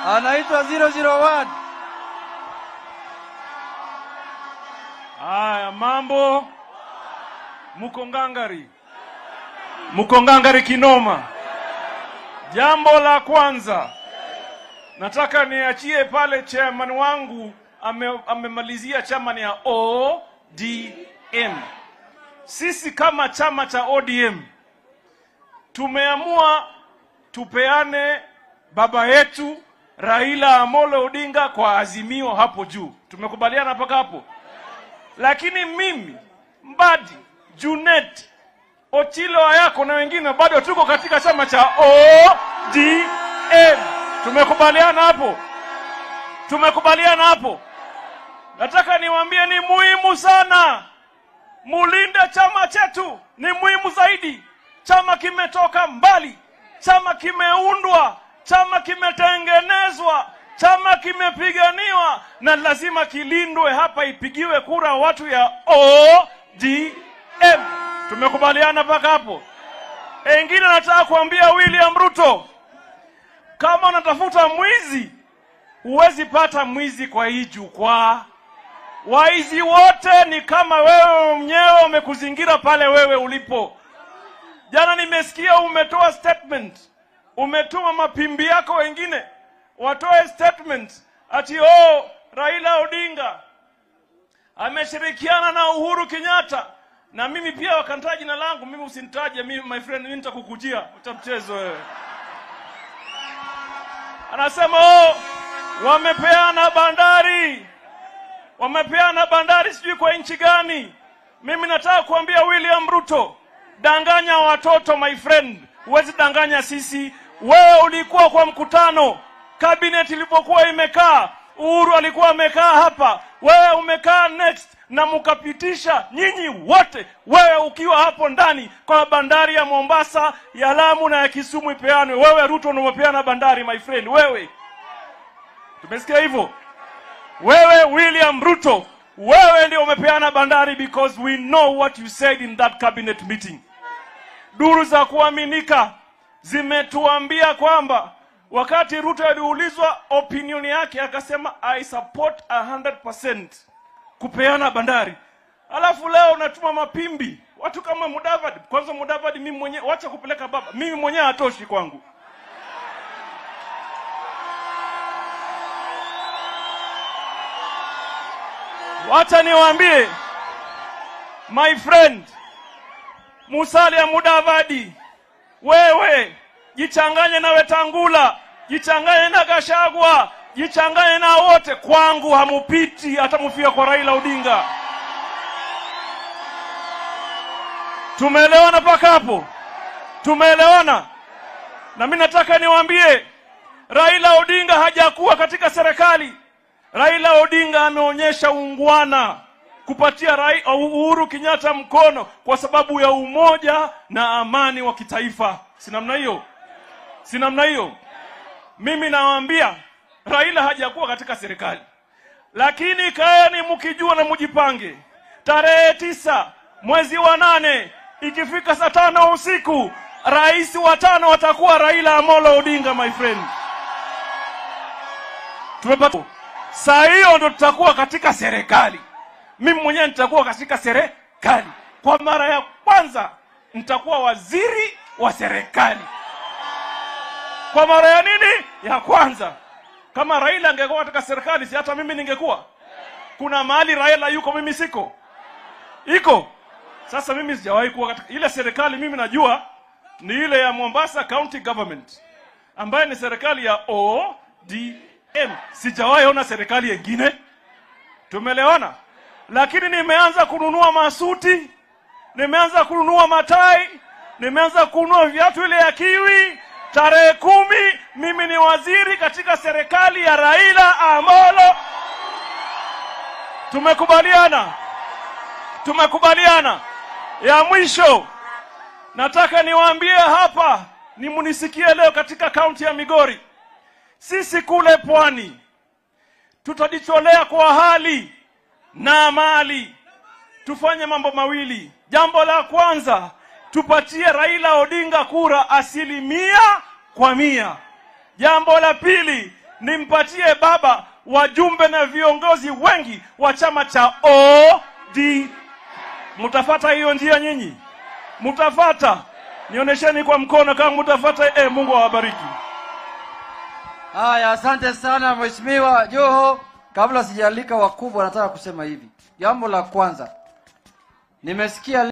anaitwa 001. Haya, mambo muko ngangari, muko ngangari kinoma. Jambo la kwanza nataka niachie pale chairman wangu ame, amemalizia chama ya ODM. Sisi kama chama cha ODM tumeamua tupeane baba yetu Raila Amolo Odinga kwa azimio hapo juu. Tumekubaliana mpaka hapo? lakini mimi Mbadi, Junet, Ochilo Ayako na wengine bado tuko katika chama cha ODM. Tumekubaliana hapo, tumekubaliana hapo. Nataka niwaambie ni muhimu sana mulinde chama chetu, ni muhimu zaidi. Chama kimetoka mbali, chama kimeundwa, chama kimetengenezwa, chama kimepiganiwa na lazima kilindwe. Hapa ipigiwe kura watu ya ODM. Tumekubaliana mpaka hapo. Engine nataka kuambia William Ruto, kama unatafuta mwizi, huwezi pata mwizi kwa hii jukwaa. Waizi wote ni kama wewe mwenyewe wamekuzingira pale wewe ulipo. Jana nimesikia umetoa statement, umetuma mapimbi yako wengine watoe statement ati oh, Raila Odinga ameshirikiana na Uhuru Kenyatta na mimi pia wakanitaja jina langu. Mimi usinitaje mimi, my friend, mimi nitakukujia utamchezo wewe. Anasema oh, wamepeana bandari, wamepeana bandari sijui kwa nchi gani. Mimi nataka kuambia William Ruto, danganya watoto my friend, huwezi danganya sisi. Wewe ulikuwa kwa mkutano cabinet ilipokuwa imekaa, Uhuru alikuwa amekaa hapa, wewe umekaa next na mkapitisha nyinyi wote, wewe ukiwa hapo ndani kwa bandari ya Mombasa, ya Lamu na ya Kisumu ipeanwe. Wewe Ruto ndio umepeana bandari my friend, wewe. Tumesikia hivyo? Wewe William Ruto, wewe ndio umepeana bandari because we know what you said in that cabinet meeting. Duru za kuaminika zimetuambia kwamba wakati Ruto aliulizwa opinion yake akasema I support 100% kupeana bandari, alafu leo unatuma mapimbi watu kama Mudavadi. Kwanza Mudavadi, mimi mwenyewe wacha kupeleka baba, mimi mwenyewe hatoshi kwangu. Wacha niwaambie my friend Musalia Mudavadi, wewe jichanganye na Wetangula, jichanganye na Gashagwa, jichanganye na wote. Kwangu hamupiti, hata mufia kwa Raila Odinga. Tumeelewana mpaka hapo? Tumeelewana? Na mimi nataka niwaambie, Raila Odinga hajakuwa katika serikali. Raila Odinga ameonyesha ungwana kupatia Rai, Uhuru Kenyatta mkono kwa sababu ya umoja na amani wa kitaifa. Si namna hiyo? Si namna hiyo? Mimi nawaambia Raila hajakuwa katika serikali, lakini kaeni mkijua na mjipange. Tarehe tisa mwezi wa nane ikifika saa tano usiku, rais wa tano atakuwa Raila Amolo Odinga, my friend. Tumepata saa hiyo ndo tutakuwa katika serikali. Mimi mwenyewe nitakuwa katika serikali kwa mara ya kwanza, nitakuwa waziri wa serikali kwa mara ya nini ya kwanza. Kama Raila angekuwa katika serikali, si hata mimi ningekuwa. Kuna mahali Raila yuko, mimi siko, iko. Sasa mimi sijawahi kuwa katika ile serikali. Mimi najua ni ile ya Mombasa County Government ambayo ni serikali ya ODM. Sijawahi ona serikali yengine. Tumeelewana? Lakini nimeanza kununua masuti, nimeanza kununua matai, nimeanza kununua viatu ile ya kiwi Tarehe kumi mimi ni waziri katika serikali ya Raila Amolo. Tumekubaliana, tumekubaliana. Ya mwisho nataka niwaambie hapa, ni munisikie leo katika kaunti ya Migori, sisi kule pwani tutajitolea kwa hali na mali, tufanye mambo mawili. Jambo la kwanza tupatie Raila Odinga kura asilimia kwa mia. Jambo la pili nimpatie baba wajumbe na viongozi wengi wa chama cha OD. Mtafata hiyo njia nyinyi? Mtafata? Nionyesheni kwa mkono kama mtafata. Eh, Mungu awabariki. Haya, asante sana Mheshimiwa Joho. Kabla sijalika wakubwa, nataka kusema hivi. Jambo la kwanza, nimesikia